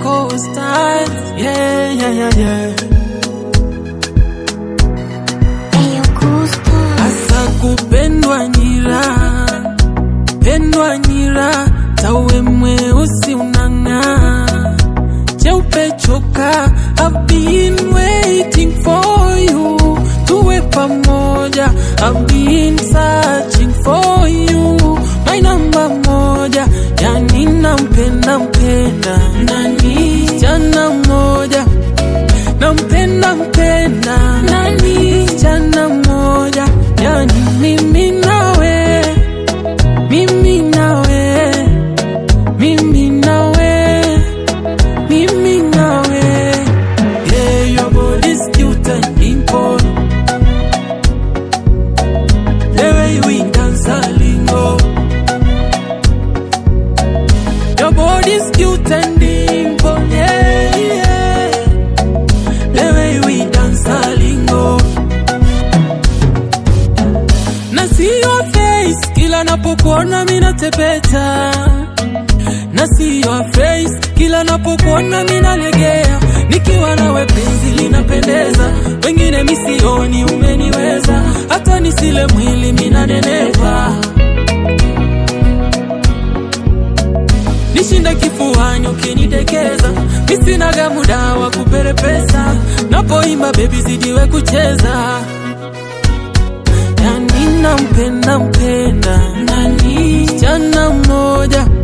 Coco style. Yeah, yeah, yeah, yeah. Ayo Gusto. Asa kupendwa nira, pendwa nira, tawe mweusi unang'aa, cheupe choka. I've been waiting for you, tuwe pamoja. I've been searching for you, my number moja. Yani nampenda mpenda nani, jana moja nampenda mpenda nani jana moja yani mimi nawe mimi nawe mimi nawe mimi nawe yeah your body's cute and dimple the way we dance a lingo your body's cute and dimple yeah yeah the way we dance a lingo na see your face kila napokuona mina tepeta na see your face kila napokuona mina legea nikiwa nawe penzi linapendeza wengine misioni umeniweza hata nisile mwili mina nenepa nishinda kifuani ukinidekeza misinaga muda wa kuperepesa napoimba bebi zidiwe kucheza yani nampenda mpenda nani jana mmoja